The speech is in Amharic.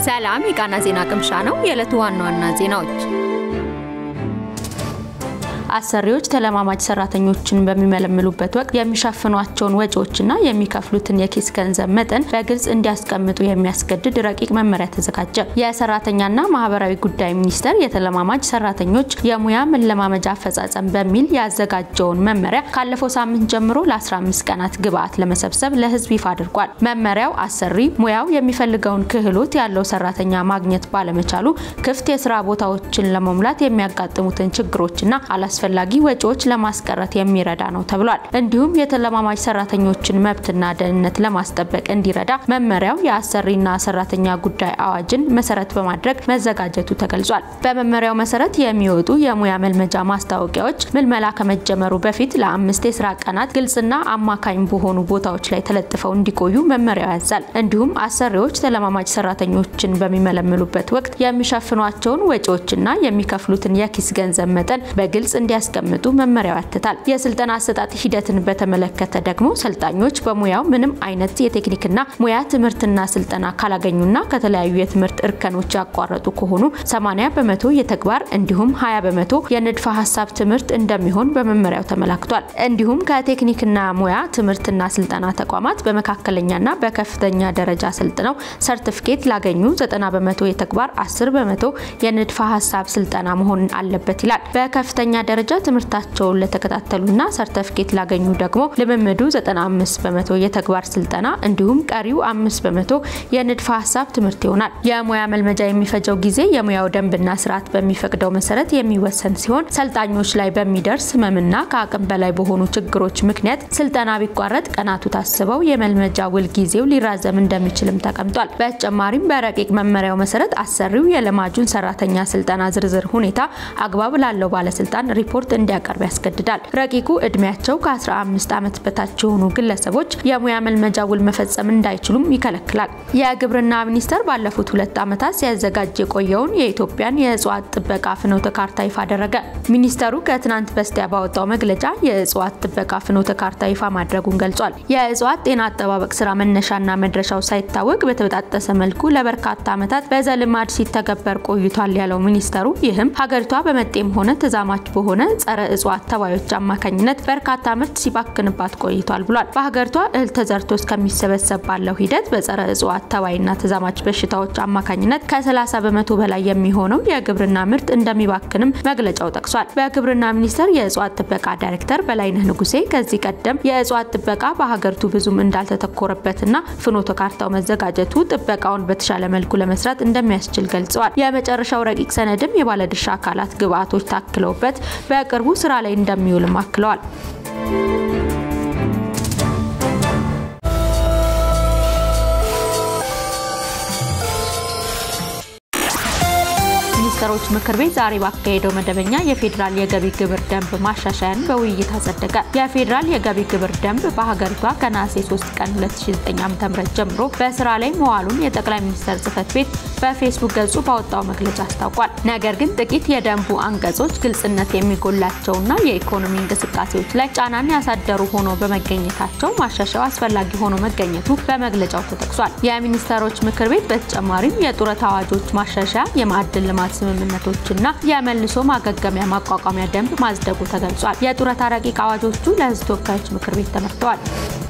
ሰላም የቃና ዜና ቅምሻ ነው። የዕለቱ ዋና ዋና ዜናዎች አሰሪዎች ተለማማጅ ሰራተኞችን በሚመለምሉበት ወቅት የሚሸፍኗቸውን ወጪዎችና የሚከፍሉትን የኪስ ገንዘብ መጠን በግልጽ እንዲያስቀምጡ የሚያስገድድ ረቂቅ መመሪያ ተዘጋጀ። የሰራተኛና ማህበራዊ ጉዳይ ሚኒስቴር የተለማማጅ ሰራተኞች የሙያ መለማመጃ አፈጻጸም በሚል ያዘጋጀውን መመሪያ ካለፈው ሳምንት ጀምሮ ለ15 ቀናት ግብዓት ለመሰብሰብ ለሕዝብ ይፋ አድርጓል። መመሪያው አሰሪ ሙያው የሚፈልገውን ክህሎት ያለው ሰራተኛ ማግኘት ባለመቻሉ ክፍት የስራ ቦታዎችን ለመሙላት የሚያጋጥሙትን ችግሮችና አላስ አስፈላጊ ወጪዎች ለማስቀረት የሚረዳ ነው ተብሏል። እንዲሁም የተለማማጅ ሰራተኞችን መብትና ደህንነት ለማስጠበቅ እንዲረዳ መመሪያው የአሰሪና ሰራተኛ ጉዳይ አዋጅን መሰረት በማድረግ መዘጋጀቱ ተገልጿል። በመመሪያው መሰረት የሚወጡ የሙያ መልመጃ ማስታወቂያዎች ምልመላ ከመጀመሩ በፊት ለአምስት የስራ ቀናት ግልጽና አማካኝ በሆኑ ቦታዎች ላይ ተለጥፈው እንዲቆዩ መመሪያው ያዛል። እንዲሁም አሰሪዎች ተለማማጅ ሰራተኞችን በሚመለምሉበት ወቅት የሚሸፍኗቸውን ወጪዎችና የሚከፍሉትን የኪስ ገንዘብ መጠን በግልጽ እንዲያስቀምጡ መመሪያው ያትታል። የስልጠና አሰጣጥ ሂደትን በተመለከተ ደግሞ ሰልጣኞች በሙያው ምንም አይነት የቴክኒክና ሙያ ትምህርትና ስልጠና ካላገኙና ከተለያዩ የትምህርት እርከኖች ያቋረጡ ከሆኑ 80 በመቶ የተግባር እንዲሁም 20 በመቶ የንድፈ ሀሳብ ትምህርት እንደሚሆን በመመሪያው ተመላክቷል። እንዲሁም ከቴክኒክና ሙያ ትምህርትና ስልጠና ተቋማት በመካከለኛና በከፍተኛ ደረጃ ሰልጥነው ሰርቲፊኬት ላገኙ 90 በመቶ የተግባር 10 በመቶ የንድፈ ሀሳብ ስልጠና መሆን አለበት ይላል። በከፍተኛ ደረጃ ትምህርታቸውን ለተከታተሉና ሰርተፍኬት ላገኙ ደግሞ ልምምዱ 95 በመቶ የተግባር ስልጠና እንዲሁም ቀሪው 5 በመቶ የንድፈ ሀሳብ ትምህርት ይሆናል። የሙያ መልመጃ የሚፈጀው ጊዜ የሙያው ደንብና ስርዓት በሚፈቅደው መሰረት የሚወሰን ሲሆን ሰልጣኞች ላይ በሚደርስ ህመምና ከአቅም በላይ በሆኑ ችግሮች ምክንያት ስልጠና ቢቋረጥ ቀናቱ ታስበው የመልመጃ ውል ጊዜው ሊራዘም እንደሚችልም ተቀምጧል። በተጨማሪም በረቂቅ መመሪያው መሰረት አሰሪው የለማጁን ሰራተኛ ስልጠና ዝርዝር ሁኔታ አግባብ ላለው ባለስልጣን ሪፖርት እንዲያቀርብ ያስገድዳል። ረቂቁ እድሜያቸው ከ15 ዓመት በታች የሆኑ ግለሰቦች የሙያ መልመጃ ውል መፈጸም እንዳይችሉም ይከለክላል። የግብርና ሚኒስቴር ባለፉት ሁለት ዓመታት ሲያዘጋጅ የቆየውን የኢትዮጵያን የእጽዋት ጥበቃ ፍኖተ ካርታ ይፋ አደረገ። ሚኒስቴሩ ከትናንት በስቲያ ባወጣው መግለጫ የእጽዋት ጥበቃ ፍኖተ ካርታ ይፋ ማድረጉን ገልጿል። የእጽዋት ጤና አጠባበቅ ስራ መነሻና መድረሻው ሳይታወቅ በተበጣጠሰ መልኩ ለበርካታ ዓመታት በዘልማድ ሲተገበር ቆይቷል ያለው ሚኒስቴሩ ይህም ሀገሪቷ በመጤም ሆነ ተዛማች በሆነ ጸረ እጽዋት ተባዮች አማካኝነት በርካታ ምርት ሲባክንባት ቆይቷል ብሏል። በሀገሪቷ እህል ተዘርቶ እስከሚሰበሰብ ባለው ሂደት በጸረ እጽዋት ተባይና ተዛማች በሽታዎች አማካኝነት ከ30 በመቶ በላይ የሚሆነው የግብርና ምርት እንደሚባክንም መግለጫው ጠቅሷል። በግብርና ሚኒስቴር የእጽዋት ጥበቃ ዳይሬክተር በላይነህ ንጉሴ ከዚህ ቀደም የእጽዋት ጥበቃ በሀገሪቱ ብዙም እንዳልተተኮረበትና ፍኖተ ካርታው መዘጋጀቱ ጥበቃውን በተሻለ መልኩ ለመስራት እንደሚያስችል ገልጸዋል። የመጨረሻው ረቂቅ ሰነድም የባለድርሻ አካላት ግብዓቶች ታክለውበት በቅርቡ ስራ ላይ እንደሚውልም አክለዋል። ሚኒስትሮች ምክር ቤት ዛሬ ባካሄደው መደበኛ የፌዴራል የገቢ ግብር ደንብ ማሻሻያን በውይይት አጸደቀ። የፌዴራል የገቢ ግብር ደንብ በሀገሪቷ ከነሐሴ 3 ቀን 2009 ዓ.ም ጀምሮ በስራ ላይ መዋሉን የጠቅላይ ሚኒስትር ጽህፈት ቤት በፌስቡክ ገጹ ባወጣው መግለጫ አስታውቋል። ነገር ግን ጥቂት የደንቡ አንቀጾች ግልጽነት የሚጎላቸውና የኢኮኖሚ እንቅስቃሴዎች ላይ ጫናን ያሳደሩ ሆኖ በመገኘታቸው ማሻሻያው አስፈላጊ ሆኖ መገኘቱ በመግለጫው ተጠቅሷል። የሚኒስትሮች ምክር ቤት በተጨማሪም የጡረታ አዋጆች ማሻሻያ፣ የማዕድን ልማት ስምምነቶችና የመልሶ ማገገሚያ ማቋቋሚያ ደንብ ማጽደቁ ተገልጿል። የጡረታ ረቂቅ አዋጆቹ ለህዝብ ተወካዮች ምክር ቤት ተመርተዋል።